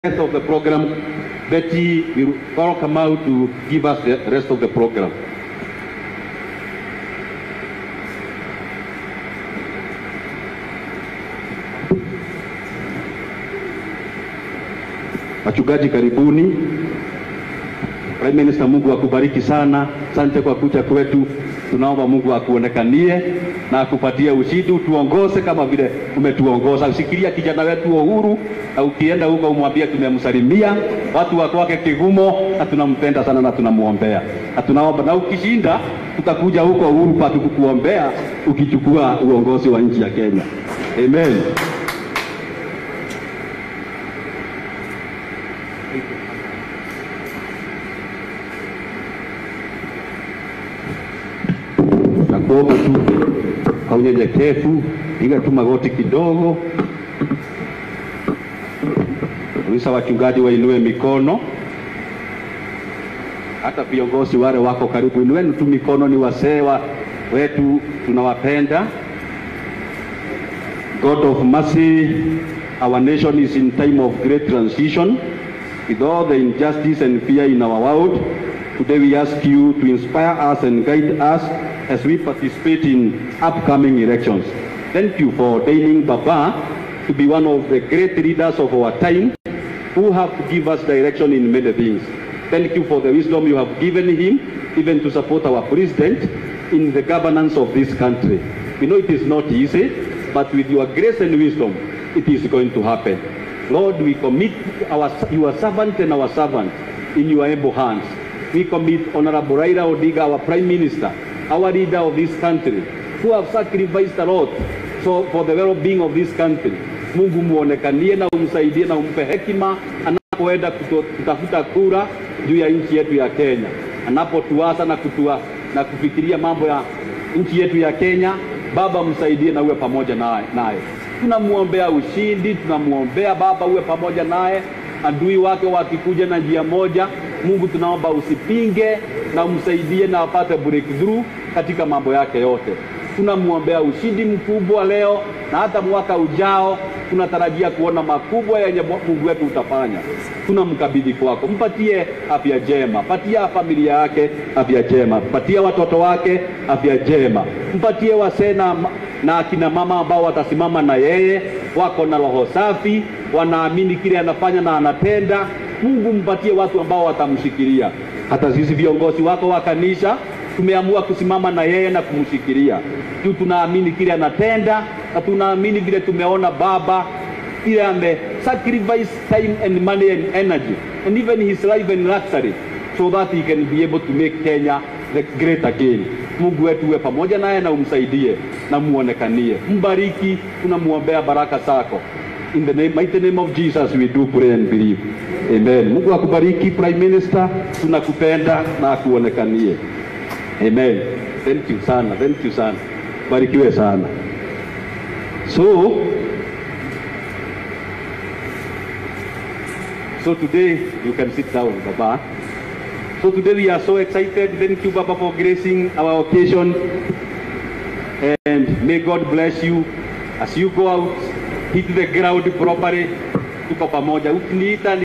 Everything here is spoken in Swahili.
rest of the program. Betty will all come out to give us the rest of the program. Wachungaji karibuni. Prime Minister, Mungu akubariki sana. Asante kwa kuja kwetu. Tunaomba Mungu akuonekanie na akupatie ushindi, utuongoze kama vile umetuongoza. Usikilia kijana wetu Uhuru, na ukienda huko umwambie tumemsalimia watu wa kwake Kigumo, na tunampenda sana na tunamuombea na tunaomba, na ukishinda tutakuja huko Uhuru Park kukuombea ukichukua uongozi wa nchi ya Kenya. Amen. Nakuomba tu kwa unyenyekevu, piga tu magoti kidogo. Ruhusa wachungaji wainue mikono, hata viongozi wale wako karibu, inueni tu mikono. Ni wasee wa- wetu, tunawapenda. God of mercy, our nation is in time of great transition with all the injustice and fear in our world. Today we ask you to inspire us and guide us as we participate in upcoming elections. Thank you for ordaining Baba to be one of the great leaders of our time who have to give us direction in many things. Thank you for the wisdom you have given him, even to support our president in the governance of this country. We know it is not easy, but with your grace and wisdom, it is going to happen. Lord, we commit our, your servant and our servant in your able hands. We commit Honorable Raila Odinga, our Prime Minister, our leader of this country, who have sacrificed a lot so for the well-being of this country. Mungu muonekanie na umsaidie na umpe hekima anapoenda kuto- kutafuta kura juu ya nchi yetu ya Kenya, anapotuasa na kutua, na kufikiria mambo ya nchi yetu ya Kenya. Baba msaidie na uwe pamoja naye naye. Tunamwombea ushindi, tunamwombea Baba uwe pamoja naye. Adui wake wakikuja na njia moja, Mungu tunaomba usipinge na umsaidie na apate breakthrough katika mambo yake yote. Tunamwombea ushindi mkubwa leo na hata mwaka ujao tunatarajia kuona makubwa yenye Mungu wetu utafanya. Tunamkabidhi kwako, mpatie afya njema, patia familia yake afya njema, patia watoto wake afya njema, mpatie wasee na na akina mama ambao watasimama na yeye, wako na roho safi, wanaamini kile anafanya na anatenda. Mungu mpatie watu ambao watamshikilia. Hata sisi viongozi wako wa kanisa tumeamua kusimama na yeye na kumshikilia juu tunaamini kile anatenda na tunaamini vile tumeona baba vile ame sacrifice time and money and energy and even his life and luxury so that he can be able to make Kenya the great again. Mungu wetu uwe pamoja naye na umsaidie na muonekanie, mbariki, tunamuombea baraka zako. In the name, mighty name of Jesus we do pray and believe. Amen. Mungu akubariki Prime Minister, tunakupenda na akuonekanie. Amen. Thank you sana, thank you sana. Barikiwe sana. So, so today you can sit down, Baba. So today we are so excited. Thank you, Baba, for gracing our occasion. And may God bless you as you go out, hit the ground properly. Tuko pamoja. Ukiniita